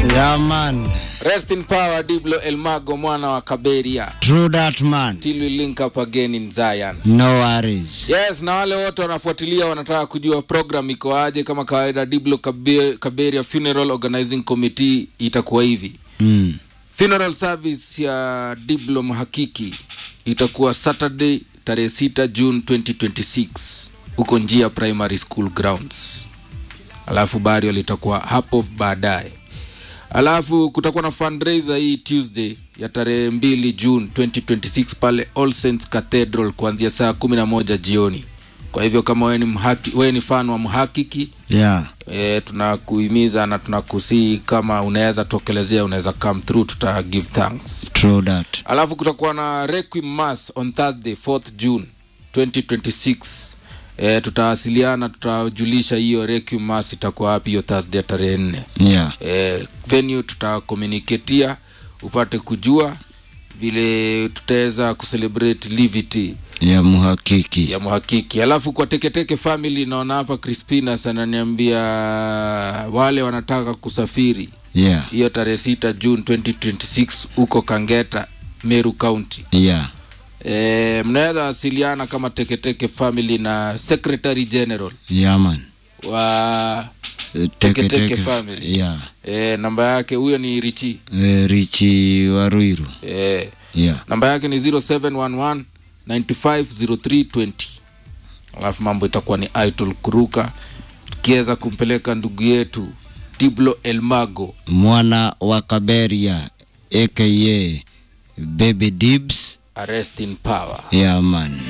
Yeah, man. Rest in power Diblo Elmago mwana wa Kaberia. True that, man. Till we link up again in Zion. No worries. Yes, na wale wote wanafuatilia wanataka kujua program iko aje. Kama kawaida, Diblo Kabe- Kaberia Funeral Organizing Committee itakuwa hivi. Mm. Funeral service ya Diblo Mhakiki itakuwa Saturday tarehe 6 June 2026 huko Njia Primary School grounds, alafu burial litakuwa hapo baadaye. Alafu kutakuwa na fundraiser hii Tuesday ya tarehe mbili June 2026 pale All Saints Cathedral kuanzia saa kumi na moja jioni. Kwa hivyo kama wewe ni mhaki, wewe ni fan wa mhakiki Yeah. e, tunakuhimiza na tunakusii kama unaweza tokelezea, unaweza come through, tuta give thanks. True that. Alafu kutakuwa na Requiem Mass on Thursday 4th June 2026. E, tutawasiliana, tutajulisha hiyo Requiem Mass itakuwa wapi hiyo Thursday tarehe nne. Yeah. E, venue tutakomuniketia upate kujua vile tutaweza kucelebrate livity Ya muhakiki. ya mhakiki. Alafu kwa teketeke family, naona hapa Crispinas ananiambia wale wanataka kusafiri Yeah. hiyo tarehe sita June 2026 huko Kangeta, Meru County. Yeah. E, mnaweza wasiliana kama teketeke family na secretary general Yeah, man. wa Eh, Teke Teke family. Yeah. e, namba yake huyo ni Richi Eh, Richi Waruiru. e, Yeah. namba yake ni 0711 950320 alafu mambo itakuwa ni idol kuruka tukiweza kumpeleka ndugu yetu Diblo Elmago Mwana wa Kaberia aka Baby Dibs. arrest in power Yeah, man.